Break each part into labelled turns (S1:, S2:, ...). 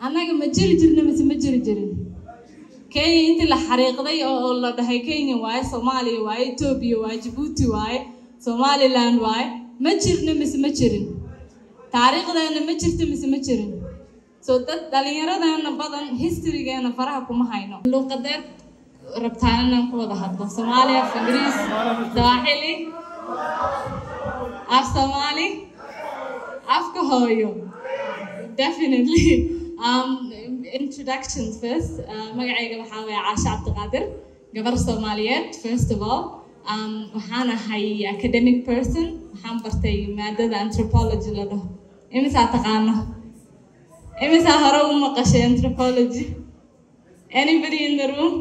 S1: annaga ma jiri jirna mise ma jiri jirin kenya intii la xariiqday oo oo la dhahay kenya waaye soomaaliya waaye etoobiya waaye jabuuti waaye somaliland waaye ma jirna mise ma jirin taariikhdeena ma jirta mise ma jirin so dad dhalinyaradeenna badan historygeena faraha kuma hayno luuqadeed rabtaan inaan ku wada hadlo soomaali af ingiriis sawaaxili af soomaali afka hooyo definitely um, introductions first uh, magacayga waxaa waye caasha cabdiqaadir gabar soomaaliyeed first of all um, waxaan ahay academic person waxaan bartay maadada anthropology la dhaho imisaa taqaano imisaa hore u maqashay anthropology anybody in the room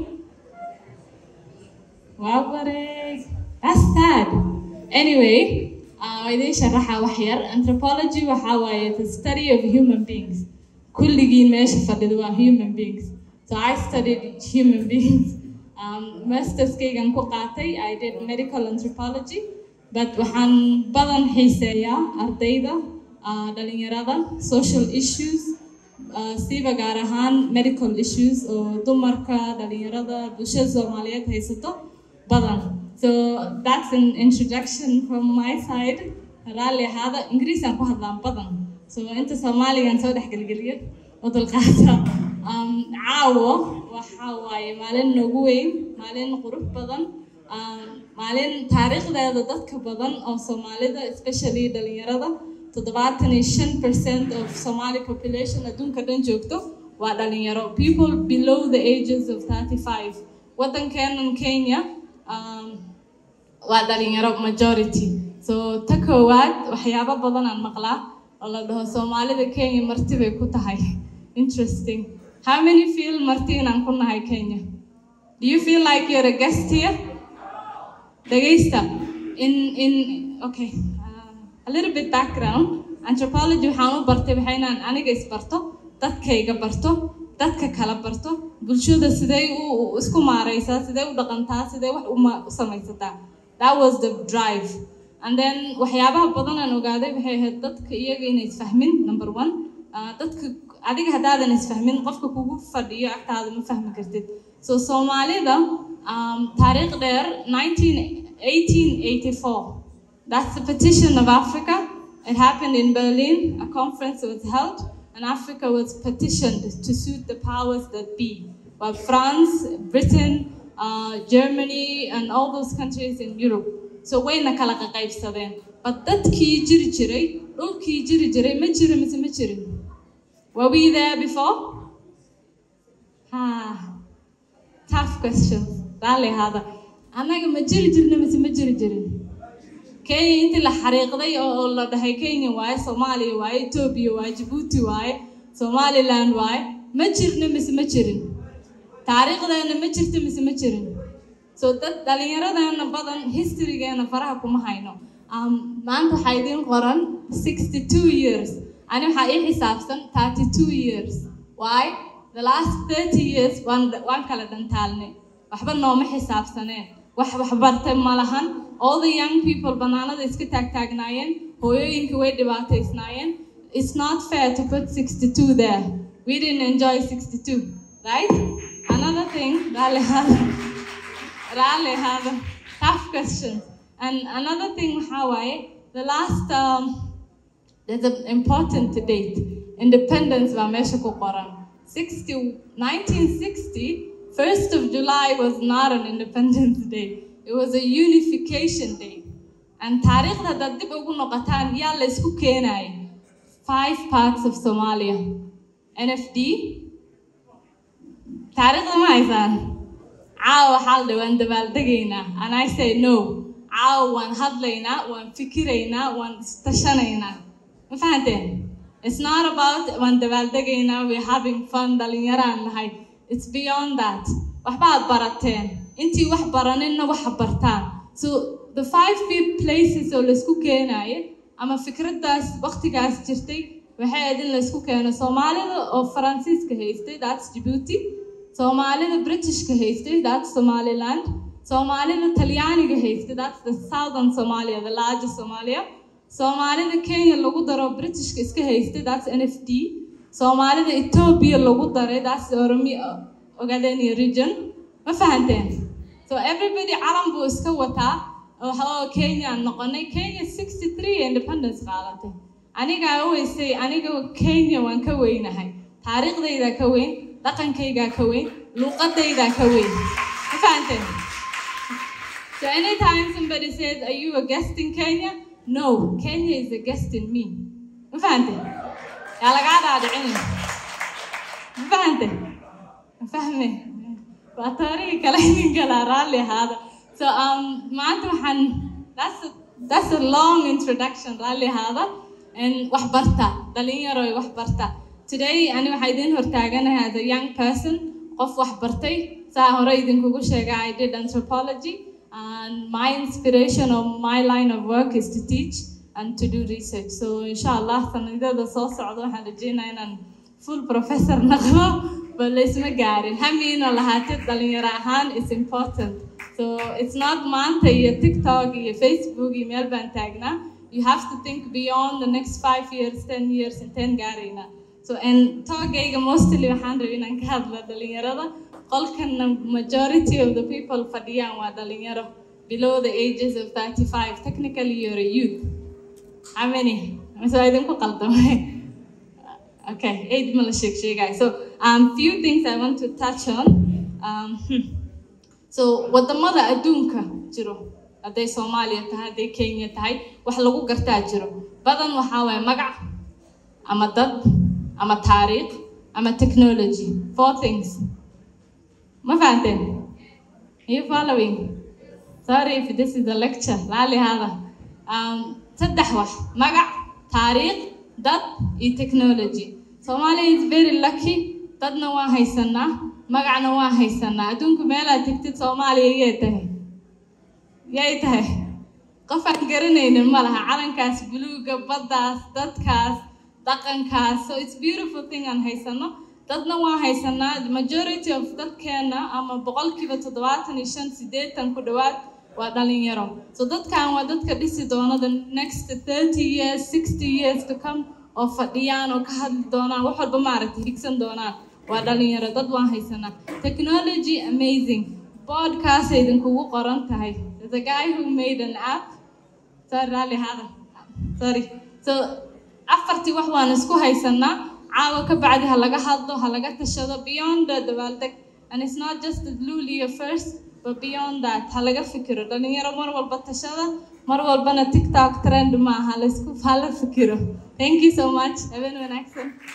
S1: waa bareeg that's sad anyway uh, idiin sharaxa wax yar anthropology waxaa waaye the study of human beings kulligiin meesha fadhida waa human beings so i studied human beings um, masterskaygan ku qaatay i did medical anthropology but waxaan badan xiiseeyaa ardayda uh, dhalinyarada social issues uh, siiba gaar ahaan medical issues oo dumarka dhalinyarada bulshada soomaaliyeed haysato badan so that's an introduction from my side raalli ahaada ingiriisaan ku hadlaan badan so inta soomaaligan soo dhex gelgeliya oo dulqaata um, caawo waxa waaye maalin noogu weyn maalin qurux badan um, maalin taariikhdeeda dadka badan oo soomaalida especially dhalinyarada toddobaatan iyo shan percent of somali population adduunka dhan joogto waa dhalinyaro people below the ages of thirty five waddankeenan kenya um, waa dhalinyaro majority so ta koowaad waxyaabo badan aan maqlaa oo la dhaho soomaalida kenya marti bay ku tahay interesting how many feel marti inaan ku nahay kenya do you feel like you're a guest here dhegaysta in in okay uh, a little bit background anthropology waxaan u bartay waxay inaan aniga isbarto dadkayga barto dadka kala barto bulshada sidee u isku maareysaa sidee u dhaqantaa sidee wax uma u samaysataa that was the drive and then waxyaabaha badan aan ogaaday waxay ahayd dadka iyaga inay isfahmin number one uh, dadka adiga haddaadan isfahmin qofka kugu fadhiyo agtaada ma fahmi kartid so soomaalida um, taariikh dheer 1884 that's the petition of africa it happened in berlin a conference was held and africa was petitioned to suit the powers that be well france britain uh, germany and all those countries in europe so wayna kala qaqaybsadeen but dadkii jiri jiray dhulkii jiri jiray ma jiri mise ma jirin were we there before ah tough questions raalli ahaada annaga ma jiri jirna mise ma jiri jirin kenya intii la xariiqday oo oo la dhahay kenya waaye soomaaliya waaye etoobiya waaye jabuuti waaye somaliland waaye ma jirna mise ma jirin taariikhdeena ma jirta mise ma jirin so dad dhalinyaradeena badan historygeena faraha kuma hayno um, maanta waxaa idiin qoran sixty two years ani waxaa ii xisaabsan thirty two years why the last thirty years waan waan kala dhantaalnay waxba nooma xisaabsaneen wax waxbartay ma lahan all the young people banaanada iska taagtaagnaayeen hooyooyinka way dhibaataysnaayeen it's not fair to put 62 there we didn't enjoy 62 right another thing rally hada rally hada tough question and another thing waxaa waaye the last um, there's an important date independence baa meesha ku qoran 60 1960 1st of July was not an Independence Day. It was a unification day. And taariikhda haddaad dib ugu noqotaan yaa la isku keenay five parts of Somalia. NFD. taariikhda ma haysaan caawa waxaa la waan dabaaldegaynaa and I say no caawa waan hadlaynaa waan fikiraynaa waan istashanaynaa ma fahanteen It's not about waan dabaaldegaynaa we're having fun dhalinyaraan nahay it's beyond that waxba aad barateen intii wax baraninna waxa bartaan so the five big places oo laisku keenaye ama fikraddaas waqtigaas jirtay waxay ahayd in laisku keeno soomaalida oo faransiiska haystay that's djibouti soomaalida britishka haystay that's somaliland soomaalida talyaaniga haystay that's the southern somalia the largest somalia soomaalida kenya lagu daro britishka iska haystay that's nfd soomaalida etoobiya lagu daray that's oromi ogadenia region ma fahanteen so everybody calan buu iska wataa oo kenya noqonay kenya sixty three independence qaadatay anigaa weysay aniga kenya waan ka weynahay taariikhdaydaa ka weyn dhaqankaygaa ka weyn luuqadaydaa ka weyn ma fahanteen so anytime somebody says are you a guest in kenya no kenya is a guest in me ma fahante yaa lagaa dhaadhicin ma fahante ma fahme waa taariikhi kale ninkala raalli ahaada so um, maanta waxaan that's a, that's a long introduction raalli ahaada and wax barta dhalinyaro wax barta today ani waxaa idin hortaaganahay as a young person qof wax bartay saa hore idinkugu sheega i did anthropology and my inspiration or my line of work is to teach and to do research so inshallah sanadada soo socda waxaan rajeynaa inaan full professor noqdo but laysma gaarin hamiina lahaatid dhalinyaro ahaan is important so it's not maanta iyo tiktok iyo facebook iyo meel baan taagnaa you have to think beyond the next five years ten years inteen gaarayna so and talkayga mostly waxaan rabay inaan ka hadla dhalinyarada qolkana majority of the people fadhiyaan waa dhalinyaro below the ages of 35 technically you're a youth how many so idinku qaldamay okay eight ma la sheeg sheegay so um few things i want to touch on um, hmm. so wadamada adduunka jiro hadday soomaaliya tahay hadday kenya tahay wax lagu gartaa jiro badan waxaa waaya magac ama dad ama taariikh ama technology four things ma fahanteen are you following sorry if this is a lecture laali hada um, saddex wax magac taariikh dad iyo technology Somalia is very lucky dadna waa haysanaa magacna waa haysanaa adduunku meelaad tegtid soomaaliya yay tahay yay tahay qof aan garanaynin ma laha calankaas buluuga baddaas dadkaas dhaqankaas so it's beautiful thing aan haysano dadna waa haysanaa majority of dadkeena ama boqolkiiba toddobaatan iyo shan siddeetan ku dhowaad waa dhalinyaro so dadkan waa dadka dhisi doona the next thirty years sixty years to come oo fadhiyaan oo ka hadli doonaan wax walba maaragtay higsan doonaan waa dhalinyaro dad waan haysanaa technology amazing boardkaasay idinkugu qoran tahay there's a guy who made an app sorry raalli hada sorry so afartii wax waan isku haysanaa caawa ka bacdi ha laga hadlo ha laga tashado beyond the dabaaldeg and it's not just the lulia first but beyond that ha laga fikiro dhalinyaro mar walba tashada mar walbana tiktok trend maaha laysku hala fikiro thank you so much habeen wanaagsan